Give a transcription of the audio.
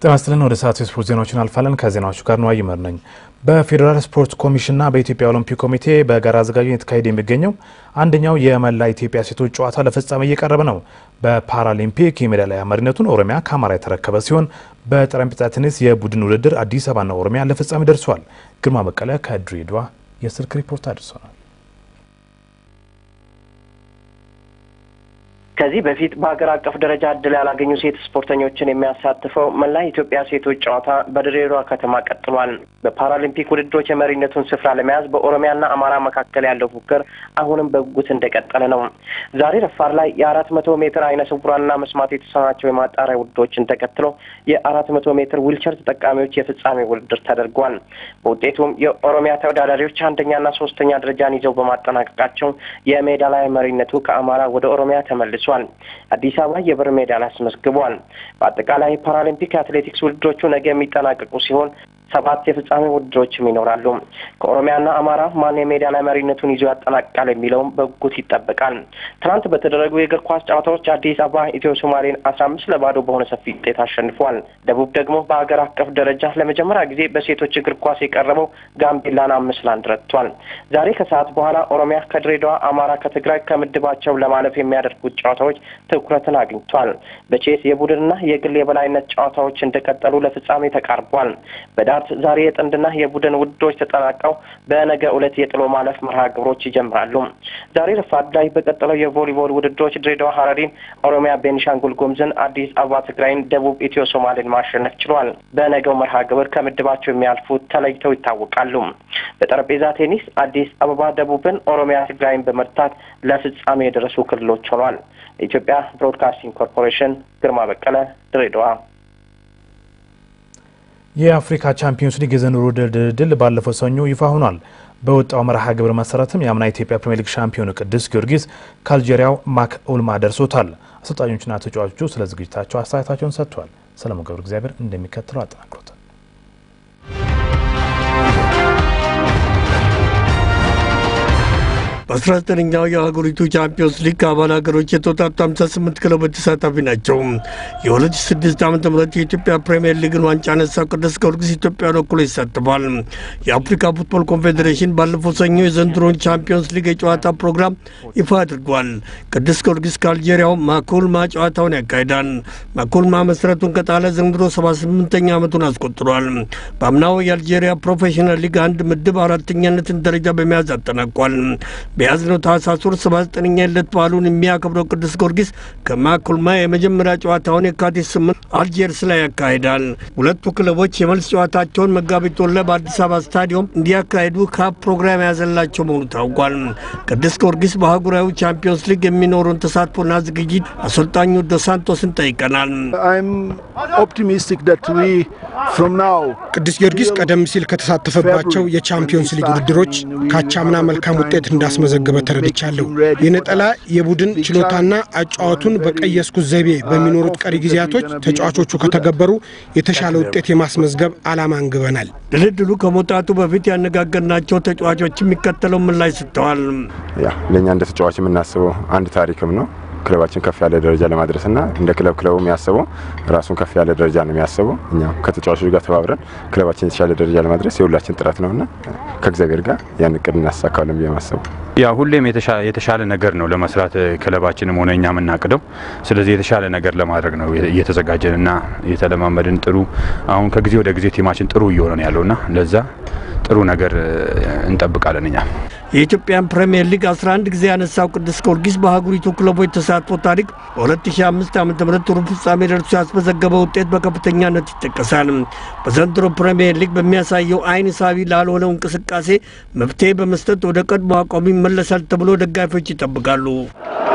ጤና ይስጥልን። ወደ ሰዓቱ የስፖርት ዜናዎችን አልፋለን። ከዜናዎቹ ጋር ነው አይመር ነኝ። በፌዴራል ስፖርት ኮሚሽንና በኢትዮጵያ ኦሎምፒክ ኮሚቴ በጋራ አዘጋጅነት የተካሄደ የሚገኘው አንደኛው የመላ ኢትዮጵያ ሴቶች ጨዋታ ለፍጻሜ እየቀረበ ነው። በፓራሊምፒክ የሜዳሊያ መሪነቱን ኦሮሚያ ከአማራ የተረከበ ሲሆን በጠረጴዛ ቴኒስ የቡድን ውድድር አዲስ አበባና ኦሮሚያ ለፍጻሜ ደርሰዋል። ግርማ በቀለ ከድሬዳዋ የስልክ ሪፖርት አድርሶናል። ከዚህ በፊት በሀገር አቀፍ ደረጃ እድል ያላገኙ ሴት ስፖርተኞችን የሚያሳትፈው መላ ኢትዮጵያ ሴቶች ጨዋታ በድሬዳዋ ከተማ ቀጥሏል። በፓራሊምፒክ ውድድሮች የመሪነቱን ስፍራ ለመያዝ በኦሮሚያና አማራ መካከል ያለው ፉክክር አሁንም በጉጉት እንደቀጠለ ነው። ዛሬ ረፋድ ላይ የአራት መቶ ሜትር አይነ ስውራንና መስማት የተሳናቸው የማጣሪያ ውድድሮችን ተከትሎ የአራት መቶ ሜትር ዊልቸር ተጠቃሚዎች የፍጻሜ ውድድር ተደርጓል። በውጤቱም የኦሮሚያ ተወዳዳሪዎች አንደኛና ሶስተኛ ደረጃን ይዘው በማጠናቀቃቸው የሜዳሊያ መሪነቱ ከአማራ ወደ ኦሮሚያ ተመልሷል። አዲስ አበባ የብር ሜዳሊያ አስመዝግቧል። በአጠቃላይ ፓራሊምፒክ የአትሌቲክስ ውድድሮቹ ነገ የሚጠናቀቁ ሲሆን ሰባት የፍጻሜ ውድድሮችም ይኖራሉ። ከኦሮሚያና አማራ ማን የሜዳሊያ መሪነቱን ይዞ ያጠናቅቃል የሚለውም በጉጉት ይጠበቃል። ትናንት በተደረጉ የእግር ኳስ ጨዋታዎች አዲስ አበባ ኢትዮ ሶማሌን አስራ አምስት ለባዶ በሆነ ሰፊ ውጤት አሸንፏል። ደቡብ ደግሞ በሀገር አቀፍ ደረጃ ለመጀመሪያ ጊዜ በሴቶች እግር ኳስ የቀረበው ጋምቤላን አምስት ለአንድ ረትቷል። ዛሬ ከሰዓት በኋላ ኦሮሚያ ከድሬዳዋ፣ አማራ ከትግራይ ከምድባቸው ለማለፍ የሚያደርጉት ጨዋታዎች ትኩረትን አግኝቷል። በቼስ የቡድንና የግል የበላይነት ጨዋታዎች እንደቀጠሉ ለፍጻሜ ተቃርቧል። በዳርት ዛሬ የጥንድና የቡድን ውድድሮች ተጠናቀው በነገ ዕለት የጥሎ ማለፍ መርሃ ግብሮች ይጀምራሉ። ዛሬ ረፋድ ላይ በቀጠለው የቮሊቦል ውድድሮች ድሬዳዋ ሀረሪን፣ ኦሮሚያ ቤኒሻንጉል ጉሙዝን፣ አዲስ አበባ ትግራይን፣ ደቡብ ኢትዮ ሶማሌን ማሸነፍ ችሏል። በነገው መርሃ ግብር ከምድባቸው የሚያልፉት ተለይተው ይታወቃሉ። በጠረጴዛ ቴኒስ አዲስ አበባ ደቡብን፣ ኦሮሚያ ትግራይን በመርታት ለፍጻሜ የደረሱ ክልሎች ሆኗል። የኢትዮጵያ ብሮድካስቲንግ ኮርፖሬሽን ግርማ በቀለ ድሬዳዋ። የአፍሪካ ቻምፒዮንስ ሊግ የዘንድሮ ድልድል ባለፈው ሰኞ ይፋ ሆኗል። በወጣው መርሃ ግብር መሰረትም የአምና ኢትዮጵያ ፕሪሚየር ሊግ ሻምፒዮኑ ቅዱስ ጊዮርጊስ ከአልጄሪያው ማክ ኡልማ ደርሶታል። አሰልጣኞችና ተጫዋቾቹ ስለ ዝግጅታቸው አስተያየታቸውን ሰጥተዋል። ሰለሞን ገብረ እግዚአብሔር እንደሚከተለው አጠናክሮታል። በ19ኛው የሀገሪቱ ቻምፒዮንስ ሊግ ከአባል ሀገሮች የተውጣጡ 58 ክለቦች ተሳታፊ ናቸው። የ2006 ዓ ም የኢትዮጵያ ፕሪምየር ሊግን ዋንጫ ያነሳው ቅዱስ ጊዮርጊስ ኢትዮጵያን ወክሎ ይሳተፋል። የአፍሪካ ፉትቦል ኮንፌዴሬሽን ባለፈው ሰኞ የዘንድሮን ቻምፒዮንስ ሊግ የጨዋታ ፕሮግራም ይፋ አድርጓል። ቅዱስ ጊዮርጊስ ከአልጄሪያው ማኮልማ ጨዋታውን ያካሂዳል። ማኮልማ መሰረቱን ከጣለ ዘንድሮ 78ኛ ዓመቱን አስቆጥሯል። በአምናው የአልጄሪያ ፕሮፌሽናል ሊግ አንድ ምድብ አራተኛነትን ደረጃ በመያዝ አጠናቋል። በያዝነው ታህሳስ ወር 79ኛ ዕለት በዓሉን የሚያከብረው ቅዱስ ጊዮርጊስ ከማኮልማ የመጀመሪያ ጨዋታውን የካቲት ስምንት አልጄርስ ላይ ያካሂዳል። ሁለቱ ክለቦች የመልስ ጨዋታቸውን መጋቢት ወር ላይ በአዲስ አበባ ስታዲየም እንዲያካሂዱ ካፕ ፕሮግራም የያዘላቸው መሆኑ ታውቋል። ቅዱስ ጊዮርጊስ በአህጉራዊ ቻምፒዮንስ ሊግ የሚኖረውን ተሳትፎና ዝግጅት አሰልጣኙ ዶስ ሳንቶስን ጠይቀናል። ቅዱስ ጊዮርጊስ ቀደም ሲል ከተሳተፈባቸው የቻምፒዮንስ ሊግ ውድድሮች ካቻምና መልካም ውጤት እንዳስመዘገበ ተረድቻለሁ። የነጠላ የቡድን ችሎታና አጫዋቱን በቀየስኩት ዘይቤ በሚኖሩት ቀሪ ጊዜያቶች ተጫዋቾቹ ከተገበሩ የተሻለ ውጤት የማስመዝገብ ዓላማ አንግበናል። ድልድሉ ከመውጣቱ በፊት ያነጋገርናቸው ተጫዋቾች የሚከተለው ምላሽ ሰጥተዋል። ያ ለእኛ እንደ ተጫዋች የምናስበው አንድ ታሪክም ነው ክለባችን ከፍ ያለ ደረጃ ለማድረስና እንደ ክለብ ክለቡ የሚያስበው ራሱን ከፍ ያለ ደረጃ ነው የሚያስበው። እኛም ከተጫዋቾች ጋር ተባብረን ክለባችን የተሻለ ደረጃ ለማድረስ የሁላችን ጥረት ነውና ከእግዚአብሔር ጋር ያን እቅድ እናሳካለን ብዬ ማሰቡ ያ ሁሌም የተሻለ ነገር ነው ለመስራት ክለባችንም ሆነ እኛ የምናቅደው። ስለዚህ የተሻለ ነገር ለማድረግ ነው እየተዘጋጀን እና እየተለማመድን ጥሩ አሁን ከጊዜ ወደ ጊዜ ቲማችን ጥሩ እየሆነ ነው ያለውና ለዛ ጥሩ ነገር እንጠብቃለን እኛ የኢትዮጵያን ፕሪምየር ሊግ 11 ጊዜ ያነሳው ቅዱስ ጊዮርጊስ በአህጉሪቱ ክለቦች ተሳትፎ ታሪክ በ2005 ዓ ም ሩብ ፍጻሜ ደርሶ ያስመዘገበ ውጤት በከፍተኛነት ይጠቀሳል። በዘንድሮ ፕሪምየር ሊግ በሚያሳየው አይን ሳቢ ላልሆነው እንቅስቃሴ መፍትሄ በመስጠት ወደ ቀድሞ አቋሙ ይመለሳል ተብሎ ደጋፊዎች ይጠብቃሉ።